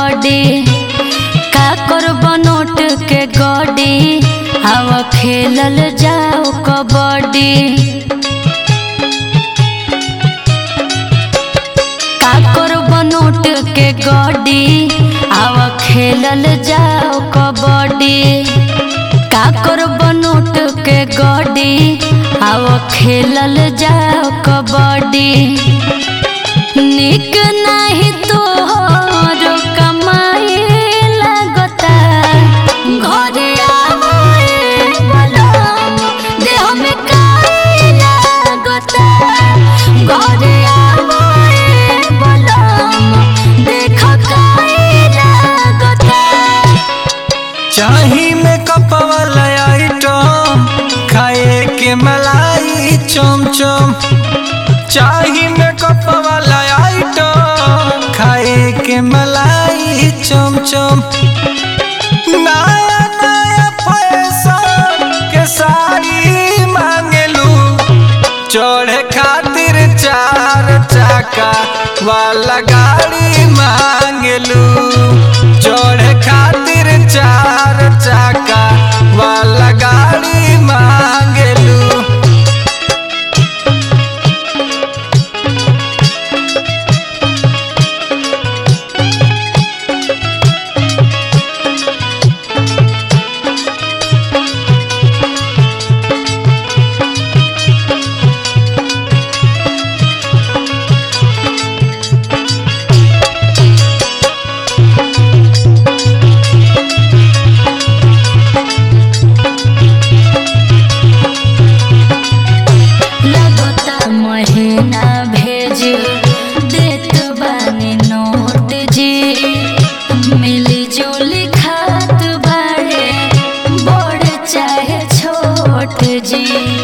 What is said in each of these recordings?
कबड्डी का करब नोट के गड्डी आव खेलल जाओ कबड्डी का करब नोट के गड्डी आव खेलल जाओ कबड्डी का करब नोट के गड्डी आव खेलल जाओ कबड्डी निक नाही तोहर कमाई लागता घरे आवे बलम देह में काई लागता घरे आवे बलम देख काई लागता चाही में कपवाला आइटम खाए के मलाई चम चम चाही में कपवाला आइटम खाए के मलाई चम चम नया नया फैशन के साड़ी मांगलू चढ़े खातिर चार चक्का वाला गाड़ी मांगलू चढ़े खातिर चार चक्का वाला गाड़ी मांगलू लगता महीना भेज देत बानी नोट जी मिली जुली खात बाड़े बड़ चाहे छोट जी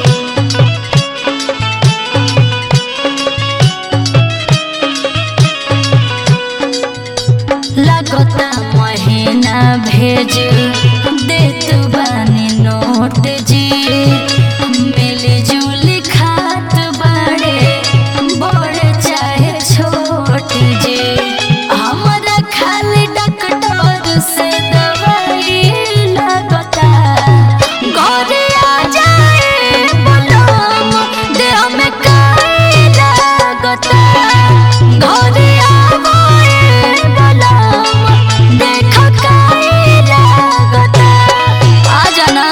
लगता महीना भेज देत बानी नोट जी मिली जुली खात बाड़े बड़ चाहे छोट जी हमरा खाली डॉक्टर से दवाई लगता घरे आ जाए बलम देह में काई लागता घरे आवे बलम देख काई लागता आ जाना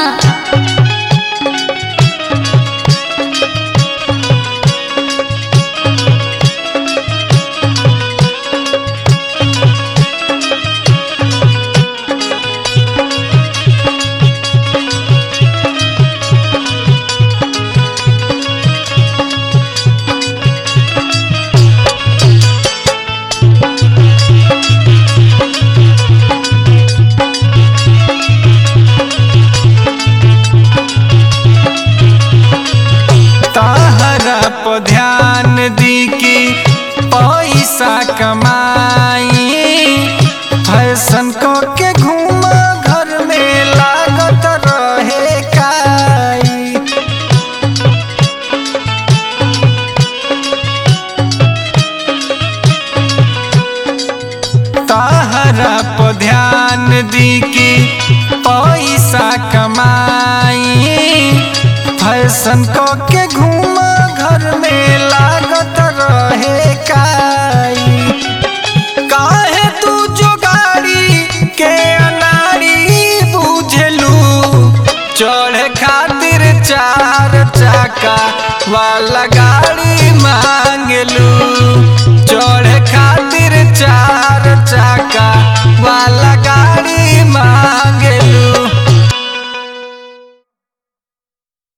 ताहरा पर ध्यान दी कि पैसा कमाई फैशन को के घूम घर में लागत रहे काई ताहरा पर ध्यान दी कि पैसा कमाई फैशन को के घूम घर में लागत रहे काई काहे तू जो गाड़ी के अनाड़ी बुझलू चढ़े खातिर चार चक्का वाला गाड़ी मांगलू चढ़े खातिर चार चक्का वाला गाड़ी मांगलू